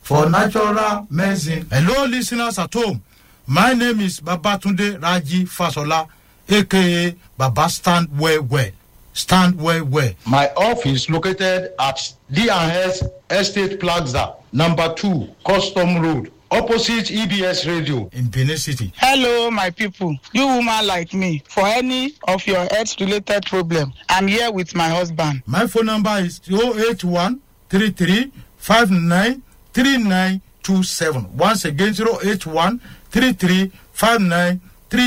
for natural medicine. Hello, listeners at home. My name is Babatunde Raji Fasola, aka Baba Stand Well Well. Stand Well Well. My office located at D&S Estate Plaza, number 2, Custom Road, opposite EBS Radio. in Benin City. hello my people you woman like me for any of your health related problem i'm here with my husband My phone number is 081 33 59 3927. Once again, 081 33 59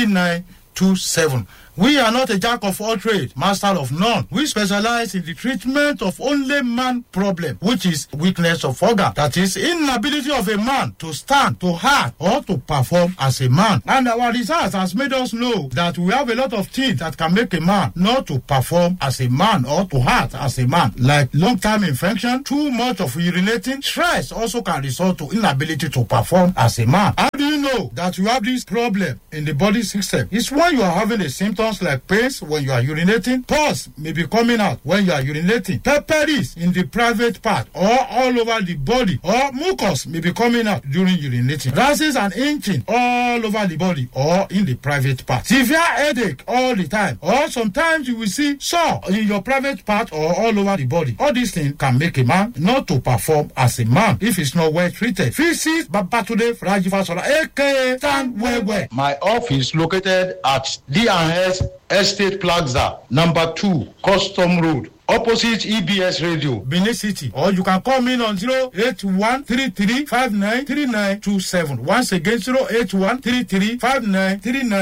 3927. We are not a jack of all trades, master of none. We specialize in the treatment of only man problem, which is weakness of organ. That is inability of a man to stand, to act, or to perform as a man. And our research has made us know that we have a lot of things that can make a man not to perform as a man or to act as a man, like long-term infection, too much of urinating, stress also can result to inability to perform as a man. How do you know that you have this problem in the body system? It's when you are having the symptoms like pains when you are urinating, pus may be coming out when you are urinating, pepperies in the private part or all over the body, or mucus may be coming out during urinating, rashes and itching all over the body or in the private part, severe headache all the time, or sometimes you will see sore in your private part or all over the body. All these things can make a man not to perform as a man if he's not well treated. Visit Babatunde Rajivasola, aka Stand Well Well. My office located at D&S Estate Plaza, number 2, Custom Road, opposite EBS Radio. Benin City. Or you can call me on 081 33 59 3927. Once again, 081 33 59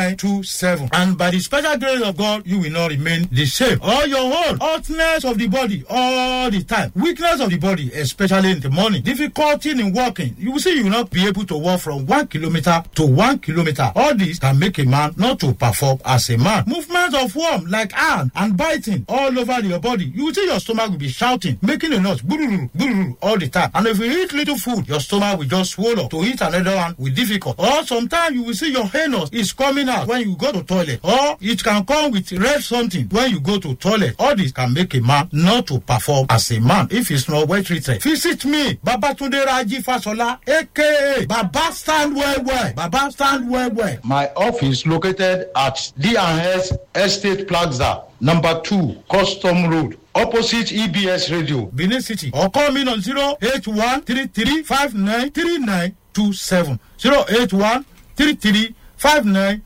3927. And by the special grace of God, you will not remain the same. All your whole hotness of the body all the time. Weakness of the body, especially in the morning. Difficulty in walking. You will see you will not be able to walk from one kilometer to one kilometer. All this can make a man not to perform as a man. Movement of worm like hand and biting all over your body. You will see your stomach will be shouting, making a noise, bururu, bururu, all the time. And if you eat little food, your stomach will just swallow. To eat another one will difficult. Or sometimes you will see your anus is coming out when you go to toilet. Or it can come with red something when you go to toilet. All this can make a man not to perform as a man if he's not well treated. Visit me, Babatunde Raji Fasola, aka Baba Stand Well Well. Baba Stand Well Well. My office located at D&S Estate Plaza, number 2, Custom Road, opposite EBS Radio. Benin City or call me on 081 33 59 3927. 081 33 59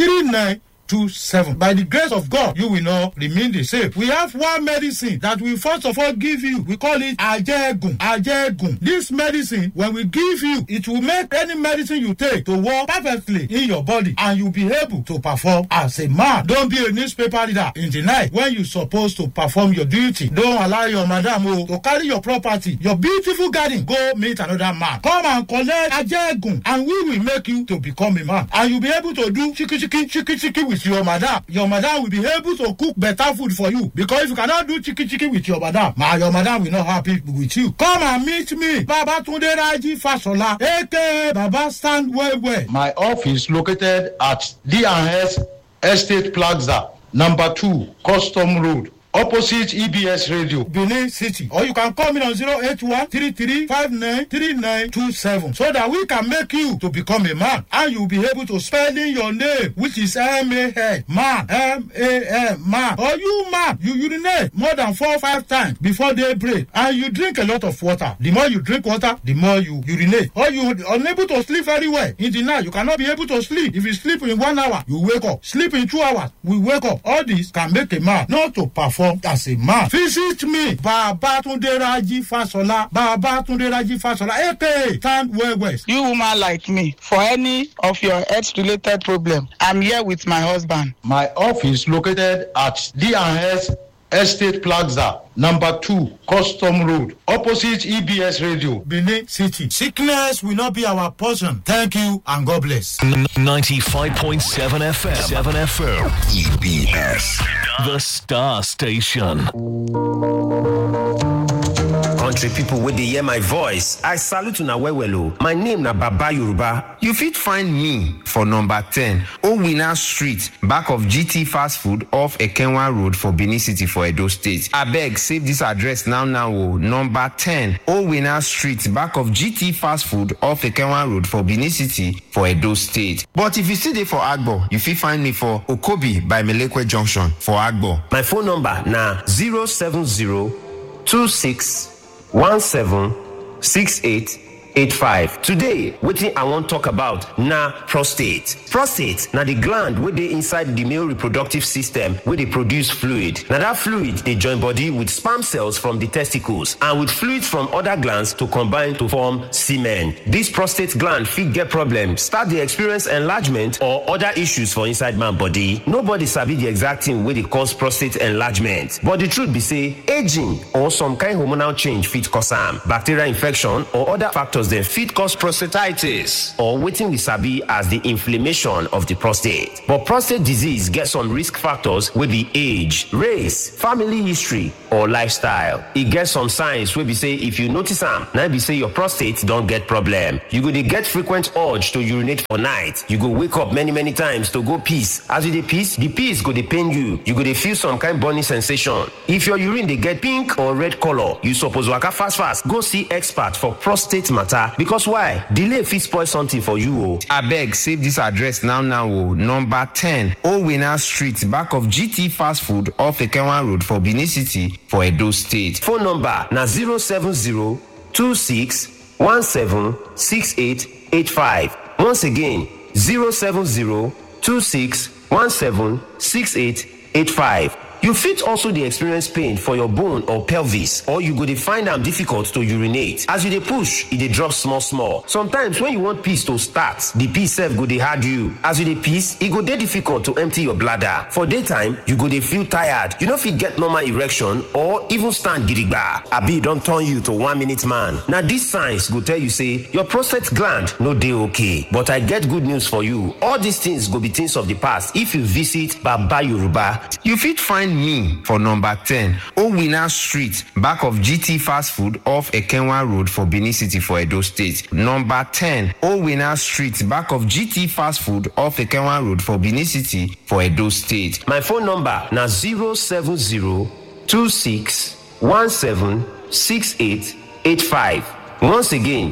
3927. By the grace of God, you will not remain the same. We have one medicine that we first of all give you. We call it Ajegun. Ajegun. This medicine, when we give you, it will make any medicine you take to work perfectly in your body and you'll be able to perform as a man. Don't be a newspaper reader in the night when you're supposed to perform your duty. Don't allow your madam oh, to carry your property, your beautiful garden, go meet another man. Come and collect Ajegun and we will make you to become a man. And you'll be able to do chiki chiki chiki chiki with your madam. Your madam will be able to cook better food for you because if you cannot do chiki chiki with your madam, ma your madam will not happy with you. Come and meet me, Baba Tunde Raji Fasola, aka Baba Stand Well Well. My office located at D&S Estate Plaza, number 2, Custom Road, opposite EBS Radio. Benin City. Or you can call me on 081 33 59 3927 so that we can make you to become a man and you'll be able to spell in your name which is M-A-N, man, M-A-N, man. Or you man, you urinate more than four or five times before daybreak and you drink a lot of water. The more you drink water, the more you urinate. Or you unable to sleep very well. In the night, you cannot be able to sleep. If you sleep in one hour, you wake up. Sleep in two hours, we wake up. All this can make a man not to perform as a man. Visit me, Babatunde Raji Fasola, Babatunde Raji Fasola, aka Stand Well West. you woman like me for any of your health related problem i'm here with my husband My office located at D&S Estate Plaza, number 2, Custom Road, opposite EBS Radio. Benin City. Sickness will not be our portion. Thank you and God bless. 95.7 FM. 7 FM. EBS. The Star Station. country people wey dey hear my voice i salute una well well o my name na baba yoruba You fit find me for number 10 Owina Street, back of GT Fast Food off Ekenwa Road for Benin City for Edo State. Abeg, save this address now now o. Number 10 Owina Street, back of GT Fast Food off Ekenwa Road for Benin City for Edo State. But if you still dey for Agbo, you fit find me for Okobi by Melekwe Junction for Agbo. my phone number na 07026176885 today wetin i wan talk about na prostate prostate na the gland wey dey inside the male reproductive system wey dey produce fluid na that fluid dey join body with sperm cells from the testicles and with fluids from other glands to combine to form semen this prostate gland fit get problem start dey experience enlargement or other issues for inside man body nobody sabi the exact thing wey dey cause prostate enlargement but the truth be say aging or some kind hormonal change fit cause am bacterial infection or other factors dem fit cause prostatitis or wetin we sabi as the inflammation of the prostate but prostate disease get some risk factors wey be age race family history or lifestyle e get some signs wey be say if you notice am na im be say your prostate don get problem you go dey get frequent urge to urinate for night you go wake up many many times to go piss as you dey piss the piss go dey pain you you go dey feel some kind burning sensation if your urine dey get pink or red colour you suppose waka fast fast go see expert for prostate matter because why delay fit spoil something for you o. Abeg, save this address now now o. Number 10 Owina Street, back of GT Fast Food off Ekenwa Road for Benin City for Edo State. phone number na 07026176885 once again 07026176885 you fit also dey experience pain for your bone or pelvis or you go dey find am difficult to urinate as you dey push e dey drop small small sometimes when you want piss to start the piss sef go dey hard you as you dey piss e go dey difficult to empty your bladder for daytime you go dey feel tired you no fit get normal erection or even stand gidigba abi e don turn you to one minute man na these signs go tell you say your prostate gland no dey okay but i get good news for you all these things go be things of the past if you visit baba yoruba You fit find me for number 10 Owina Street, back of GT Fast Food off Ekenwa Road for Benin City for Edo State. Number 10 Owina Street, back of GT Fast Food off Ekenwa Road for Benin City for Edo State. My phone number na 07026176885. Once again,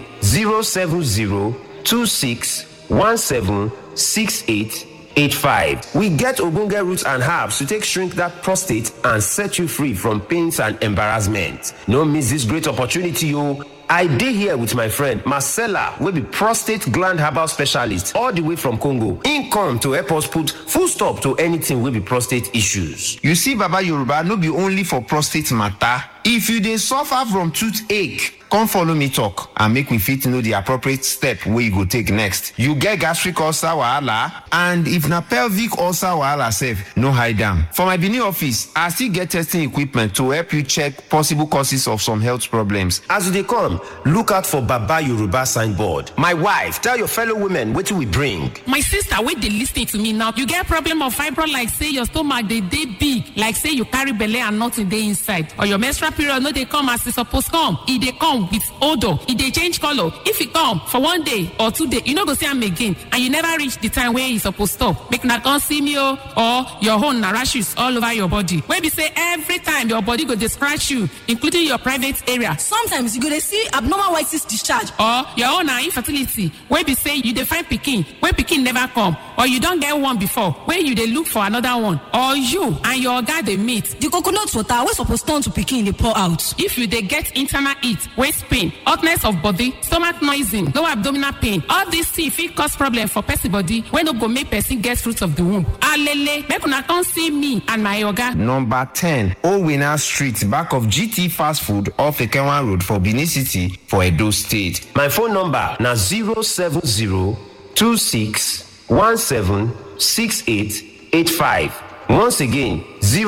07026176885. We get ogbonge roots and herbs to take shrink that prostate and set you free from pains and embarrassment. No miss this great opportunity o. I dey here with my friend Marcella wey be prostate gland herbal specialist all the way from Congo. Im come to help us put full stop to anything wey be prostate issues. You see, Baba Yoruba no be only for prostate matter. If you dey suffer from toothache, come follow me talk and make me fit know the appropriate step wey you go take next. You get gastric ulcer wahala and if na pelvic ulcer wahala sef, no hide am. For my Benin office, I still get testing equipment to help you check possible causes of some health problems. As you dey come, look out for Baba Yoruba signboard. My wife, tell your fellow women wetin we bring. my sister wey dey lis ten to me now you get problem of fibroid like say your stomach dey dey big like say you carry belle and nothing dey inside or your menstrual period no dey come as e suppose come e dey come with odour e dey change colour if e come for one day or two day you no go see am again and you never reach the time wey e suppose stop make una come see me o or your own na rashes all over your body wey be say every time your body go dey scratch you including your private area sometimes you go dey see abnormal white cyst discharge or your own na infertility wey be say you dey find pikin wey pikin never come or you don get one before wey you dey look for another one or you and your oga dey meet the coconut water wey suppose turn to pikin dey pour out if you dey get internal heat waist pain hotness of body stomach noising low abdominal pain all these things fit cause problem for person body wey no go make person get fruit of the womb alele make una come see me and my oga Number 10 Owina Street, back of GT Fast Food off Ekenwa Road for Benin City for Edo State. My phone number na 07026176885. Once again,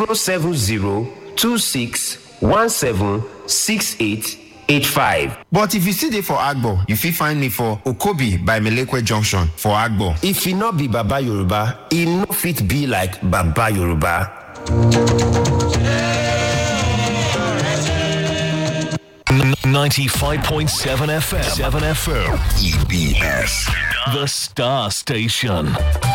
07026176885. But if you still dey for Agbo, you fit find me for Okobi by Melekwe Junction for Agbo. If e no be Baba Yoruba, e no fit be like Baba Yoruba. 95.7 FM. 7 FM. EBS. The Star Station.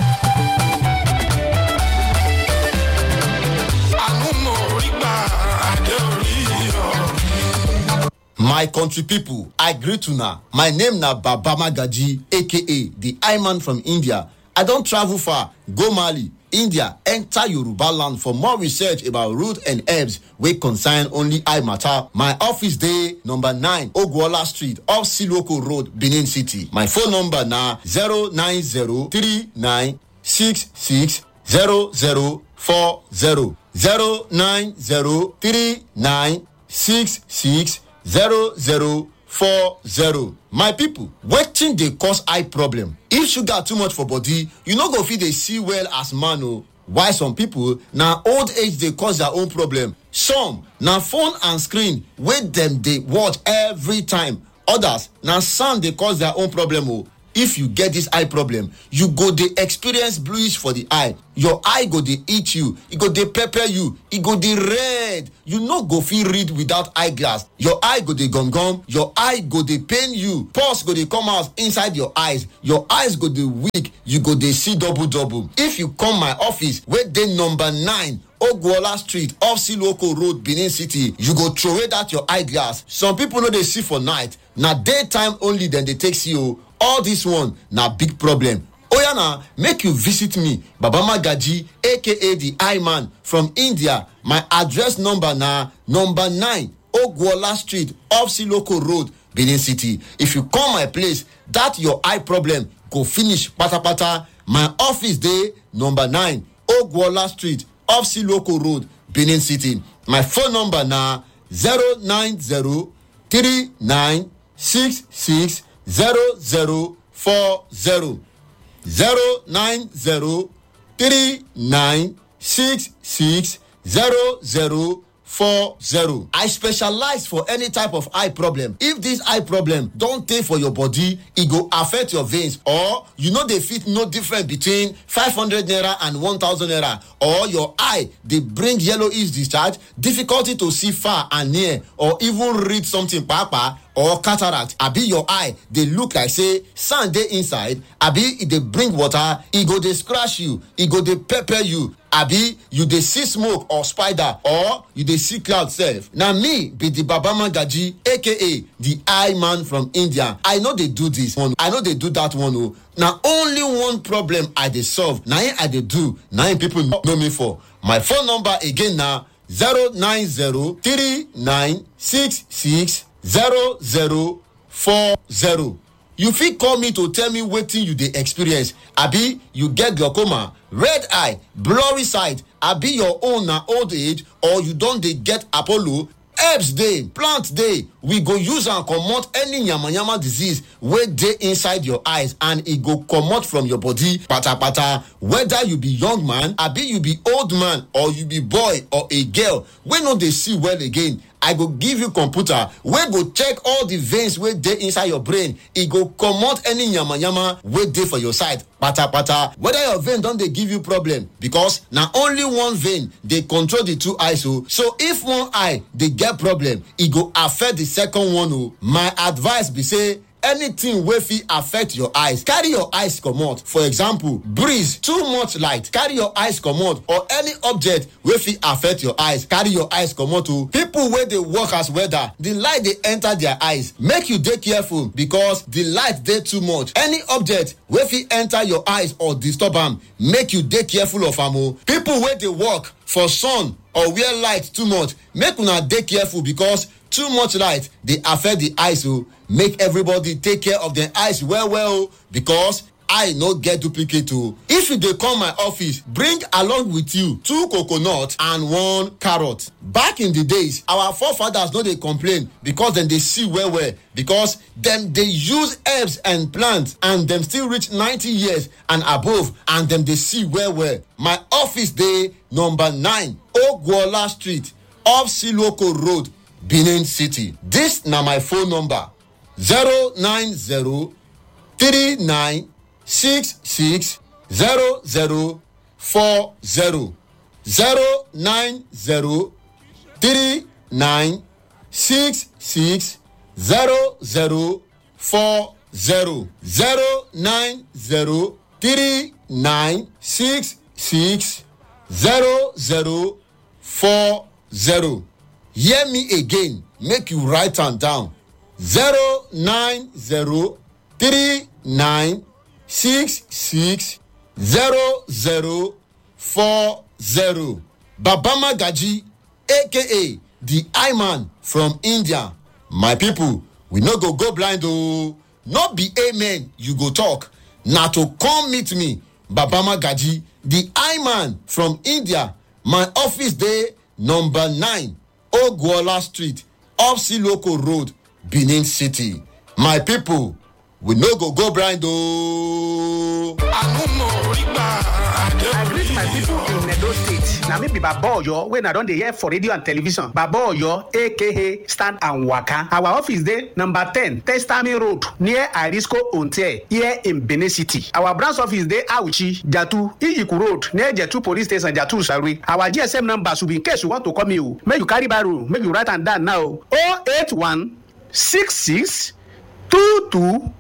My country people, I greet una. My name na Baba Magaji, aka the I-Man from India. I don travel far, go Mali, India, enter Yoruba land for more research about root and herbs wey concern only eye matter. My office dey number 9 Ogwola Street, off Siloko Road, Benin City. My phone number na 09039660040. 0903966 zero zero four zero. my people wetin dey cause eye problem if sugar too much for body you no go fit dey see well as man o while some people na old age dey cause their own problem some na phone and screen wey dem dey watch every time others na sound dey cause their own problem o if you get this eye problem you go dey experience bluish for the eye your eye go dey itch you e go dey pepper you e go dey red you no go fit read without eye glass your eye go dey gum gum your eye go dey pain you pulse go dey come out inside your eyes your eyes go dey weak you go dey see double double if you come my office wey dey number nine ogwola street off siloko road benin city you go throway that your eye glass some people no dey see for night na daytime only dem dey take see o all this one na big problem oya na make you visit me baba magaji aka the eye man from india my address number na number nine ogwola street off siloko road benin city if you come my place that your eye problem go finish patapata my office dey number nine ogwola street off siloko road benin city my phone number na zero nine zero three nine six six zero zero four zero zero nine zero three nine six six zero zero four zero. I specialize for any type of eye problem. If this eye problem don tey for your body, e go affect your veins or you no dey fit know difference between five hundred naira and one thousand naira or your eye dey bring yellowish discharge, difficulty to see far and near or even read something kpakpa or cataract abi your eye dey look like say sand dey inside abi e dey bring water e go dey scratch you e go dey pepper you abi you dey see smoke or spider or you dey see cloud sef na me be the baba magaji aka the eye man from india i no dey do this one i no dey do that one o na only one problem i dey solve na im i dey do na im people know me for my phone number again na zero nine zero three nine six six zero zero four zero you fit call me to tell me wetin you dey experience abi you get glaucoma red eye blurry sight abi your own na old age or you don dey get apollo herbs dey plant dey we go use am comot any yamayama disease wey dey inside your eyes and e go comot from your body patapata whether you be young man abi you be old man or you be boy or a girl wey no dey see well again i go give you computer wey go check all the veins wey dey inside your brain e go comot any yamayama wey dey for your side patapata whether your vein don dey give you problem because na only one vein dey control the two eyes o so if one eye dey get problem e go affect the second one o my advice be say anything wey fit affect your eyes carry your eyes comot for example breeze too much light carry your eyes comot or any object wey fit affect your eyes carry your eyes comot o people wey dey work as welder the light dey enter their eyes make you dey careful because the light dey too much any object wey fit enter your eyes or disturb am make you dey careful of am o people wey dey work for sun or where light too much make una dey careful because too much light dey affect the eyes o make everybody take care of their eyes well well o because eye no get duplicate o if you dey come my office bring along with you two coconut and one carrot back in the days our forefathers no dey complain because dem dey see well well because dem dey use herbs and plants and dem still reach ninety years and above and dem dey see well well my office dey number nine ogwola street off siloko road benin city dis na my phone number zero nine zero three nine six six zero zero four zero zero nine zero three nine six six zero zero four zero zero nine zero three nine six six zero zero four zero hear me again make you write am down zero nine zero three nine six six zero zero four zero baba magaji aka the eye man from india my people we no go go blind oo no be amen you go talk na to come meet me baba magaji the eye man from india my office dey number nine ogwola street off siloko road benin city my people we no go go blind ooo. I greet my people in Edo State. Na me be Baba Oyo wey na don dey hear for radio and television. Baba Oyo aka Stand and Waka. Our office dey number ten Testami Road near Arisco Onte here in Benin City. Our branch office dey Auchi, Jatu, Iyiku Road near Jetu Police Station, Jatu Sarwe. Our GSM number should be in case you want to call me o. Make you carry biro, make you write am down now. 081 66 22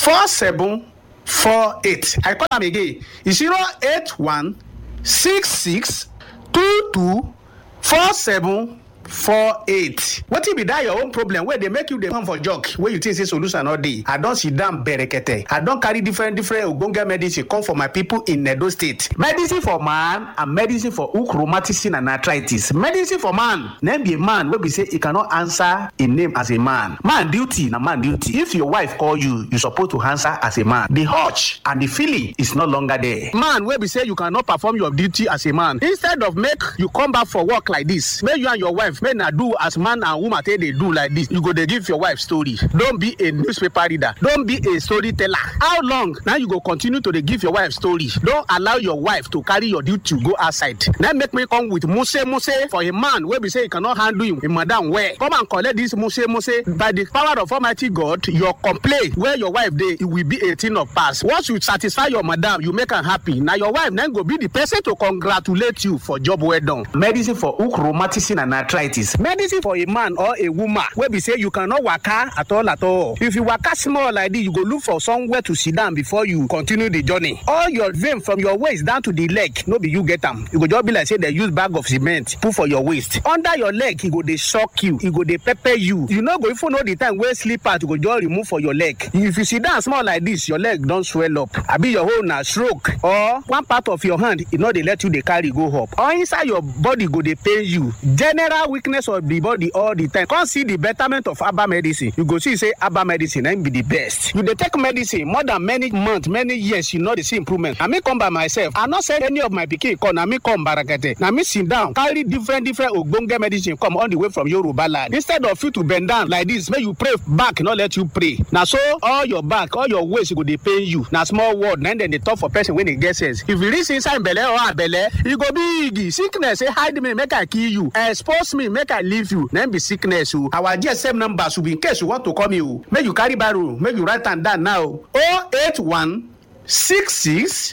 47 four eight i call am again e zero eight one six six two two four seven four eight wetin be that your own problem wey dey make you dey come for jog wey you think say solution no dey i don sit down berekete i don carry different different ogbonge medicine come for my people in edo state medicine for man and medicine for hook rheumatism and arthritis medicine for man na be a man wey be say e cannot answer im name as a man man duty na man duty if your wife call you you suppose to answer as a man the urge and the feeling is no longer there man wey be say you cannot perform your duty as a man instead of make you come back for work like this make you and your wife make na do as man and woman take dey do like this you go dey give your wife story don be a newspaper reader don be a storyteller how long na you go continue to dey give your wife story don allow your wife to carry your duty go outside na make me come with muse muse for a man wey be say he cannot handle him, him madam well come and collect this muse muse by the power of almighty god your complaint wey your wife dey e will be a thing of past once you satisfy your madam you make am happy na your wife na go be the person to congratulate you for job well done. medicine for hook rheumatism and arthritis medicine for a man or a woman wey be say you cannot waka at all at all if you waka small like this you go look for somewhere to sit down before you continue the journey all your vein from your waist down to the leg no be you get am e go just be like say dem use bag of cement put for your waist under your leg e go dey shock you e go dey pepper you you no go even know the time wey slippers go just remove for your leg if you sit down small like this your leg don swell up abi your hole na stroke or one part of your hand e no dey let you dey carry go up or inside your body go dey pain you general weakness of the body all the time come see the betterment of herbal medicine you go see say herbal medicine na im be the best you dey take medicine more than many months many years you no dey see improvement na me come by myself i no send any of my pikin come na me come barakete na me sit down carry different different ogbonge medicine come all the way from yoruba land instead of you to bend down like this make you pray back no let you pray na so all your back all your waist go dey pain you na small word na dem dey talk for person wey dey get sense if you reach inside belle or abelle e go big sickness say hide me make i kill you expose me make i leave you na be sickness o our gsm number should be in case you want to call me o make you carry barrow make you write am down now o eight one six six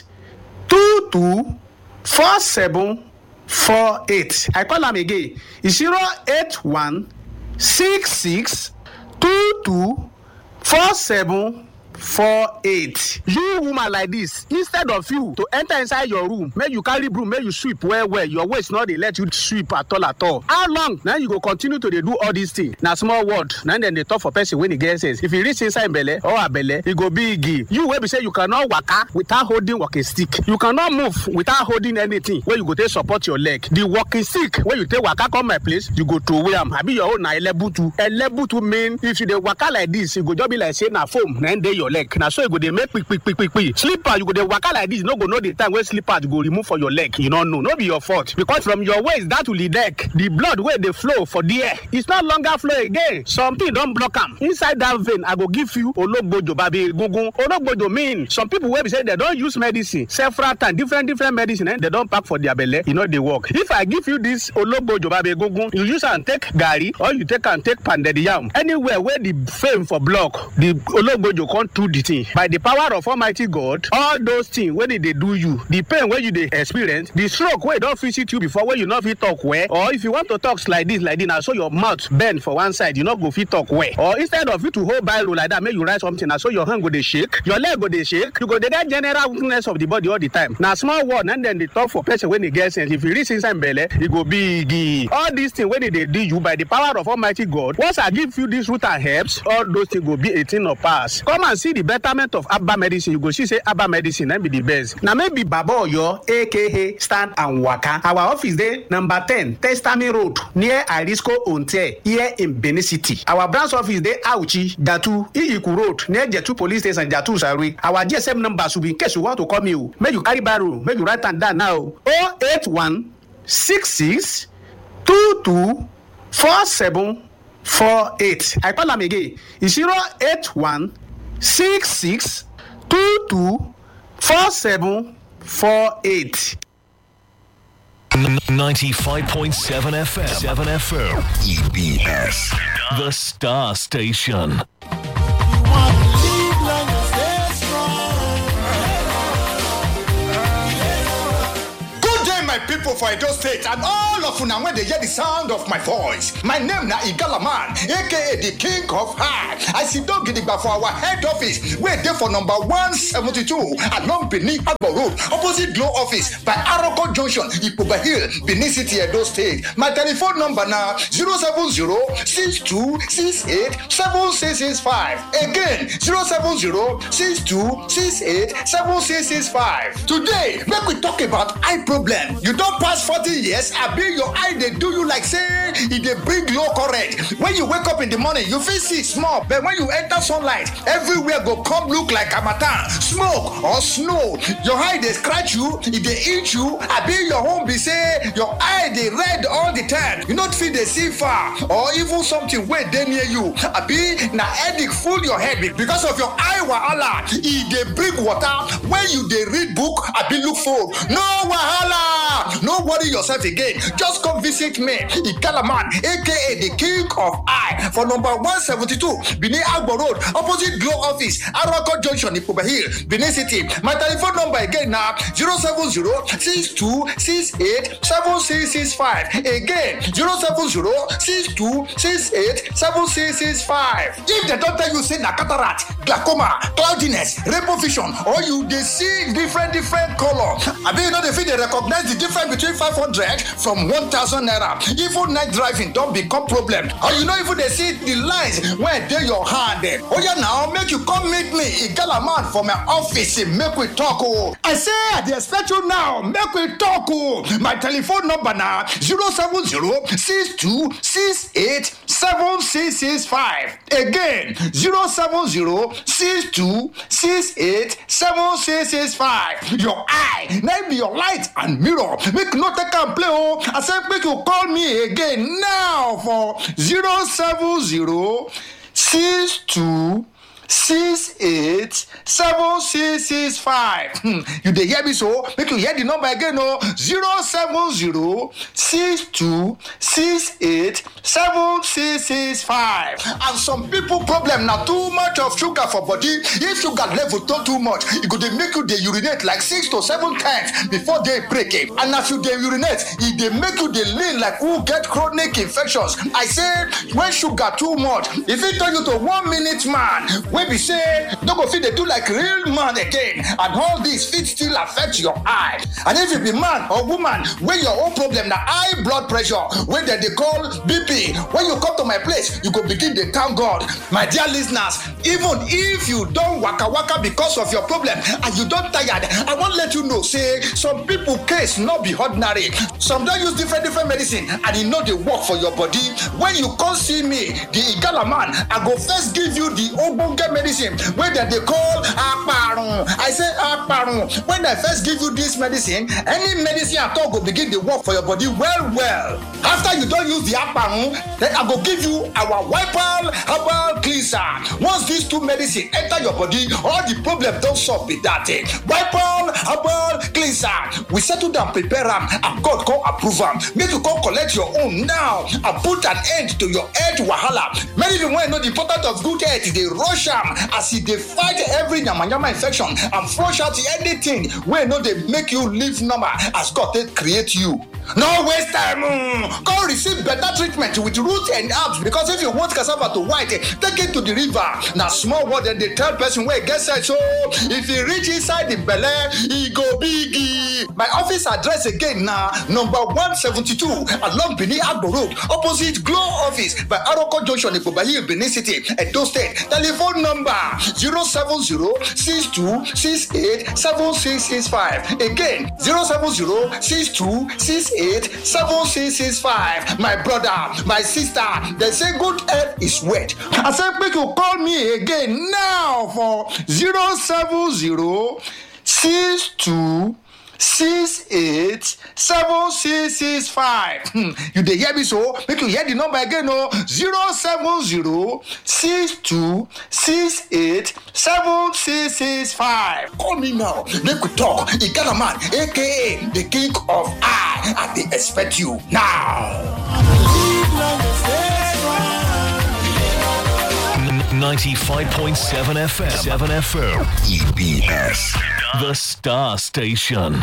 two two four seven four eight i call am again e zero eight one six six two two four seven four eight you woman like this instead of you to enter inside your room make you carry broom make you sweep well well your waist no dey let you sweep at all at all how long na you go continue to dey do all these things na small word na dem dey talk for person wey dey get sense if you reach inside belle or abelle e go big you wey be say you cannot waka without holding walking stick you cannot move without holding anything wey you go take support your leg the walking stick wey you take waka come my place you go throway am abi your own na elebutu elebutu mean if you dey waka like this e go just be like say na foam na dey your leg na so e go dey make kpikpikpikpi slipper you go dey waka like this you no go know the time wey slippers go remove for your leg you no know no be your fault because from your waist down to the neck the blood wey dey flow for there it's no longer flow again something don block am inside that vein i go give you ologbojo babi egungun ologbojo mean some people wey be say dem don use medicine several times different different medicine eh, dem don pack for their belle e no dey work if i give you this ologbojo babi egungun you use am take garri or you take am take pounded yam anywhere wey the fame for block the ologbojo come settle the thing by the power of almighty god all those things wey dey dey do you the pain wey you dey experience the stroke wey don visit you before wey you no fit talk well or if you want to talk like this like this na so your mouth bend for one side you no go fit talk well or instead of you to hold biro like that make you write something na so your hand go dey shake your leg go dey shake you go dey get general weakness of the body all the time na small word na dem dey talk for person wey dey get sense if you reach inside belle e go big all these things wey dey dey do you by the power of almighty god once i give you this root and herbs all those things go be a thing of past come and see the betterment of herbal medicine you go see say herbal medicine na be the best na maybe baba oyo aka stand and waka our office dey number ten testami road near arisco onte here in benin city our branch office dey auchi jatu iyiku road near jetu police station jatu sarui our gsm number should be in case you want to call me o make you carry biro make you write am down now o eight one six six two two four seven four eight i call am again zero eight one six six two two four seven four eight. 95.7 FM. 7 FM. EBS. The Star Station. Good day, my people for Edo State and all of una when they hear the sound of my voice. My name na Igala Man, aka the King of High. I sit down gidigba for our head office, wey dey for number 172 along Benin Agbo Road, opposite Glow Office by Aroko Junction, Ipoba Hill, Benin City, Edo State. My telephone number na 070-6268-7665. Again, 070-6268-7665. Today, make we talk about eye problem. You don pass 40 years, abi your eye dey do you like say e dey bring low current. When you wake up in the morning, you fit see small, but when you enter sunlight, everywhere go come look like harmattan, smoke or snow. Your eye dey scratch you, e dey itch you, abi your own be say your eye dey red all the time. You no fit dey see far or even something wey dey near you, abi na headache full your head because of your eye wahala. E dey bring water when you dey read book abi look phone. No wahala! No worry yourself again. Just come visit me, Ikalaman, aka the King of Eye, for number 172, Benin Agbo Road, opposite Glow Office, Arako Junction, Ipoba Hill, Benin City. My telephone number again now 070-6268-7665. Again, 070-6268-7665. If they don't tell you say na cataract, glaucoma, cloudiness, rainbow vision, or you dey see different different color, abi you no dey fit dey recognize the difference between 500 from 1000 naira. Even night driving don become problem. Or you no even dey see the lines wey dey your hand. eh. Oya now make you come meet me, Igala man for my office, eh, make we talk o. I say I dey expect you now, make we talk o. My telephone number na 070-6268-7665. Again, 070-6268-7665. Your eye, na be your light and mirror. Make no take am play o. I say make you call me again now for 070 62 six eight seven six six five hmm you dey hear me so make you hear the number again o zero seven zero six two six eight seven six six five and some people problem na too much of sugar for body if sugar level don too much e go dey make you dey urinate like six to seven times before day break eh and as you dey urinate e dey make you dey lean like who get chronic infections i say when sugar too much e fit turn you to one minute man wey be say no go fit dey do like real man again and all this fit still affect your eye and if you be man or woman wey your own problem na high blood pressure wey dem dey call bp when you come to my place you go begin dey thank god my dear lis ten ers even if you don waka waka because of your problem and you don tired i wan let you know say some people case no be ordinary some don use different different medicine and e no dey work for your body when you come see me the igala man i go first give you the ogbonge medicine wey dem dey call aparun i say aparun when i first give you this medicine any medicine at all go begin dey work for your body well well after you don use the aparun then i go give you our wipal herbal cleanser once these two medicine enter your body all the problem don solve be that eh wipal herbal cleanser we settle down prepare am and god come approve am make you come collect your own now and put an end to your health wahala many people wey know the importance of good health dey rush am as e dey fight every yamayama infection and flush out anything wey no dey make you live normal as god take create you no waste time mm. go receive better treatment with root and herbs because if you want cassava to white eh, take it to the river na small word dem dey tell person wey get sense so if e reach inside the belle e go big e. my office address again na number one seventy-two along benin agbo road opposite glow office by aroko junction ikpobayi benin city edo state telephone number zero seven zero six two six eight seven six six five again zero seven zero six two six eight seven six six five my brother my sister dem say good health is wealth i say make you call me again now for zero seven zero six two six eight seven six six five hmm you dey hear me so make you hear the number again o zero seven zero six two six eight seven six six five call me now make we talk e get a man aka the king of eye i dey expect you now. 95.7 FM. 7 FM. EBS. The Star Station.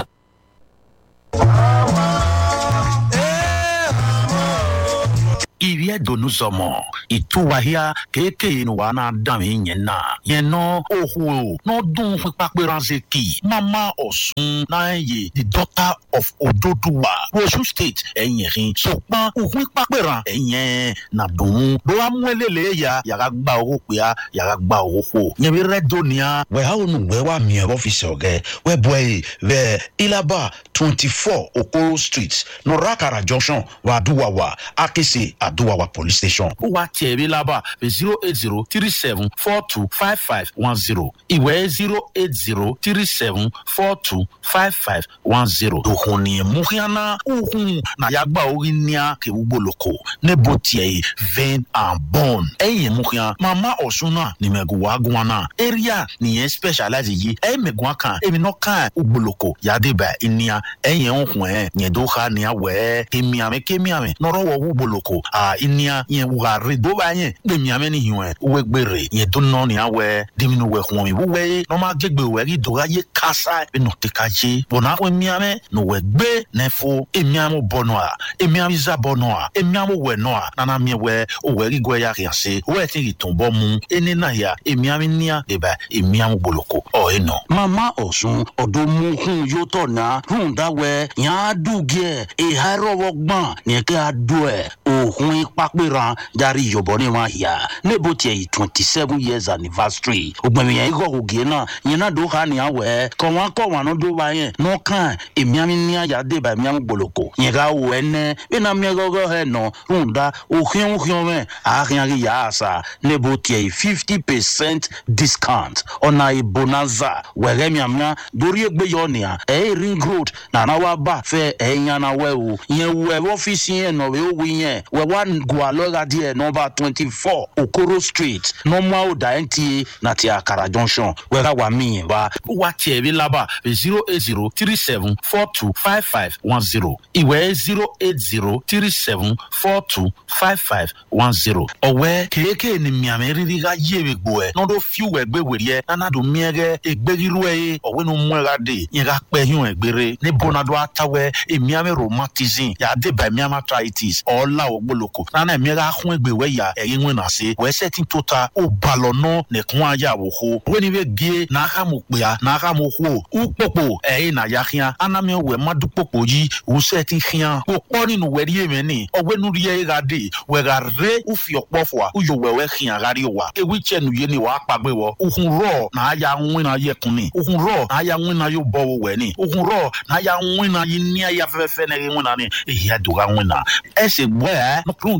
iriɛ donu zɔmɔ ìtúwàhíà kéèké nu wa náà dàn mí yẹn náà yẹn nọ òhun n'ọdún pípàpẹ́ránṣẹ́ kì mama ọ̀sùn náà yẹ the daughter of ododuwa wosu state ẹ̀yìn rin sọpọ́n òhun pípàpẹ́rán ẹ̀yẹn nàdùn bó wa mú ẹlẹ́lẹ́ ya yàrá gba owó pé a yàrá gba owó kó yẹn bí rẹ dóníà. wẹ́ àwọn olùwẹ́ wa mi ẹ̀rọ fi sọ̀gẹ́ wẹ́ bọ̀ ẹ̀ bẹ́ẹ̀ ilaba twenty four okoro street nọ̀ràkàrà junction wàdúwàwà akese àdúwàwà police station. ó wá tiẹ̀ bí lábà zero eight zero three seven four two five five one zero ìwé zero eight zero three seven four two five five one zero. òhun ni muhiana òhun nàyàgbà orí níà kewúgbòlòkò nebo tiẹ̀ yìí vein and bone. ẹ̀yìn muhian mama ọ̀ṣun náà ni mẹ̀gùn wá gùn náà area nìyẹn specialize yìí ẹ̀yìn mẹ̀gùn kan èmi náà kàn ògbòlòkò yàdébà ìníà ẹ̀yìn òhun ẹ̀ yẹ̀dó ha níà wẹ̀ kémiàmẹ́ kémiàmẹ́ nọ̀rọ̀ wọ̀ ògbòlòkò à ìníà yẹn wùhàrẹ̀ dó bá yẹn gbẹ̀mìàmẹ́ ni hiwẹ̀ wẹ̀ gbèrè yẹn tó nọ níà wẹ̀ dèmínú wẹ̀ hùwẹ̀ wúwẹ̀ yẹ nọ́mà gẹ́gbẹ̀ wẹ̀ kí dọ́gà yẹ kásá ẹ̀ nọ tẹ̀ ká yé bọ̀nà wẹ̀ miàmẹ́ nọ wẹ̀ gbé nẹ́fọ́ èmiàmọ́ bọ̀nọ̀ à èmiàmọ́ ìzà bọ̀nọ̀ à èmiàmọ́ wẹ̀ nọ̀ à nana miẹ̀ wẹ̀ òwẹ̀ kí gbẹ̀ yà kìí ṣe wẹ̀ tí kì tún bọ́ mu ẹni náà yà èmiàmọ́ níà dèbà èmiàmọ́ gboloko ọ̀ ẹ̀ nọ. mama ọ̀sùn ọ̀dọ́ mú hun yóò tọ̀ ná hun dáwẹ́ yàn á dùgẹ́ ìhà rọwọ́ gbọ́n ní kẹ́ á dùn ẹ̀ òhun ìpàpẹ́ràn járe ìyọ̀bọ̀ ní wọn yà níbo tiẹ̀ yìí twenty seven years anniversary ògbẹ̀mí yẹn ikọ̀ ògè náà yẹn náà dó ha ní àwẹ̀ kọ̀ wọn kọ̀ wọn ló dó wa yẹn n'ọkàn èmiàmí ní àyà débà èmiàmí gboloko yẹn ká wọ ẹ nẹ bí náà mi gọ́gọ́ ẹ nọ hun dá òhìn òhìn mẹ́ àhìn yà á sà níbo tiẹ̀ yìí fifty percent discount ọ̀nà ìbonanza wẹ̀rẹ̀ miàmíà dórí ẹgbẹ́ yọ nìyà ẹ̀ ring road nana wa bá fẹ́ ẹ̀ yànnà wẹ̀ o yẹn wẹ̀ ọ́fíìsì yẹn nọ̀ wẹ̀ wí yẹn wẹ̀ wá gùn alọ́ra díẹ̀ nọmba twenty four okoro street nọmọ ọ̀dà nta nàti àkàrà junction wẹ̀rẹ̀ wà mí yẹn wa. wá tiẹ̀ bí lábà zero eight zero three seven four two five five one zero ìwé zero eight zero three seven four two five five one zero. ọ̀wẹ́ kéèké ni miàmì rírí ká yé mi gbò ẹ̀ n'ọdún fíwẹ̀ gbé wèrè ẹ̀ nánàdó miẹ́gẹ́ ègbérirú ẹ̀ yé ọ̀wẹ́ nu mú ẹ̀ ká dé yẹn ká pẹ́ yún ẹ̀ gbére ní bọ́nadó àtàwẹ́ èmiàmì rheumatism yàdé bá èmiàmì arthritis ọ̀ọ́lá ògbólókò nánà èmi ká hún ẹgbẹ́ wẹ̀ yà ẹ̀yìn wọn nà sí wẹ́sẹ̀ tí tó ta ó balọ̀ nọ́ nìkún ayé àwòkó wẹ́ni bẹ́ gé n'aka mo kpea n'aka mo hó ó kpọ̀kpọ̀ ẹ̀yìn nà ya hìá anami wẹ̀ má dú kpọ̀kpọ̀ yí wùsẹ̀ ti hìá kó kpọ́ nínú wẹ̀ rí èmi ni ọ̀wẹ́ nu rí ẹ̀ ká dé wẹ̀ ká ré ó fi ọ̀pọ̀ fọ̀ ó yọ wẹ̀ wẹ̀ hìá ká rí wa ewì tsẹ̀ nu yé ni wàá kpàgbé wọ òhun rọ̀ nà á ya ŋwìn nà yẹ kun ni òhun rọ̀ nà á ya ŋwìn nà yóò bọ̀ wọ wẹ̀ ni òhun rọ̀ nà á ya ŋwìn nà yí ní ayé afẹ́fẹ́ nà yẹ ŋwìn nà ni èyí á dùn ká ŋwìn nà ẹsẹ̀ gbọ́ ẹ̀ nọkùnrin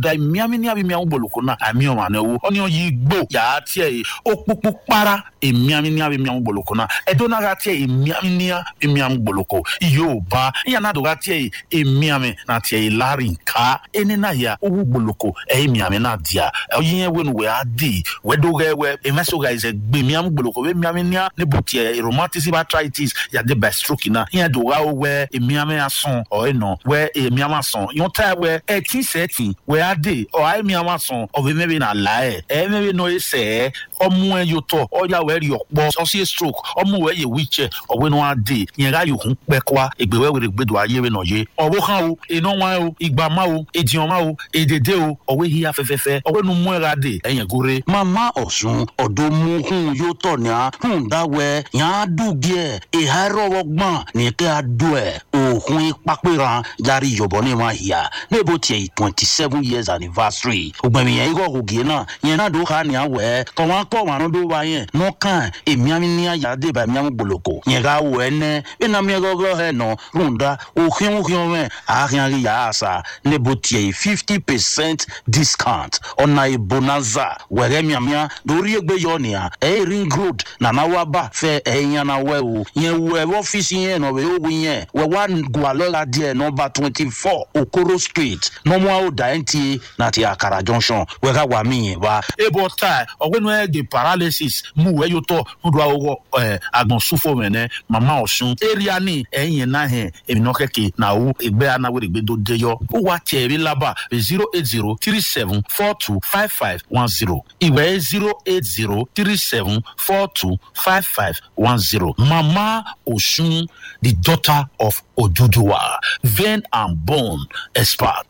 da miami ni abi miamu boloko na ami o ma ne wo oni o yi gbo ya tie yi okpupu para e miami ni abi miamu boloko na edo na ga tie e miami ni abi miamu boloko iyo ba ya na do ga tie yi e miami na tie yi lari nka eni na ya owu boloko e miami na dia oyin ye wenu we adi we do ge we e meso ga is e gbe miamu boloko we miami ni ne bo tie rheumatism arthritis ya de by stroke na ya do ga we e miami ason o e no we e miami ason yon ta we e tin se tin we adi o ai miami ason o be maybe na la e e maybe no e se ọmú ẹ yóò tọ ọyà wẹ rí ọpọ ọsí stroke ọmú wẹ yẹ wheelchair ọwẹ náà á dé yẹn ká yòókù pẹ kọ ìgbéwẹ wẹrẹ gbẹdọ ayé rẹ náà yé ọwọ kan o iná wọn o ìgbà má o èdìyàn má o èdèdè o ọwẹ yíya fẹfẹfẹ ọwẹ nu mú ẹ ra dé ẹyìn gore. mama ọ̀sùn ọ̀dọ́ mú hun yóò tọ̀ ní a hun dáwẹ́ yàn á dùgẹ́ ìhà rọwọ́ gbọ́n ní kẹ́ a dùn ẹ̀ òhun pápẹ́ran járe yọ̀bọ̀ ní ma yà níbo tiẹ̀ twenty seven years anniversary ògbẹ̀mí yẹn ikọ̀ ògì náà yẹn náà dùn ká ní àwẹ̀ tọ̀wọ́n kọ́ wọn ló wá yẹn nọ́kàn èmiàmì ní àyàdé bá èmiàmì gboloko yẹn ká wọ ẹ nẹ ẹnà mi gọ́gọ́ ẹ nọ rúndà òhìn òhìn mẹ àhìn àrí yà á sà níbo tiẹ̀ fifty percent discount ọ̀nà ìbonanza wẹ̀rẹ̀ miàmìà lórí ẹgbẹ́ yọ nìyà ẹ̀ ring road nana wa bá fẹ́ ẹ̀ yẹn na wẹ̀ o yẹn wọ ẹ̀ ọ́fíìsì yẹn nọ wẹ̀ ó yẹn wẹ̀ wá gualọ́la díẹ̀ nọmba twenty four okoro street nọmọ àwòdà nta nàti àkàrà junction wẹ̀ ká wà mí yẹn wá. ebo tai ọgbẹni ẹ de paralysis mu wẹ yóò tọ nudu awọ ẹ agbọnsúfò mẹnẹ mama ọsùn area ni ẹyìn náà hẹ èmìnà kẹkẹ náà ẹgbẹ anáwó ẹgbẹ tó dé yọ ó wà tiẹ ẹbí lábà zero eight zero three seven four two five five one zero ìwé zero eight zero three seven four two five five one zero mama ọsùn the daughter of oduduwa vein and bone expert.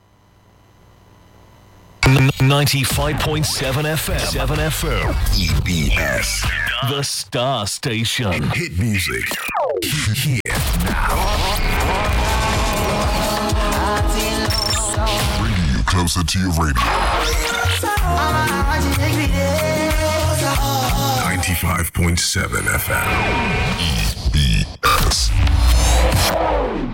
95.7 FM. 7 FM. EBS. The Star Station. Hit music. Here now. Bringing you closer to your radio. 95.7 FM. EBS.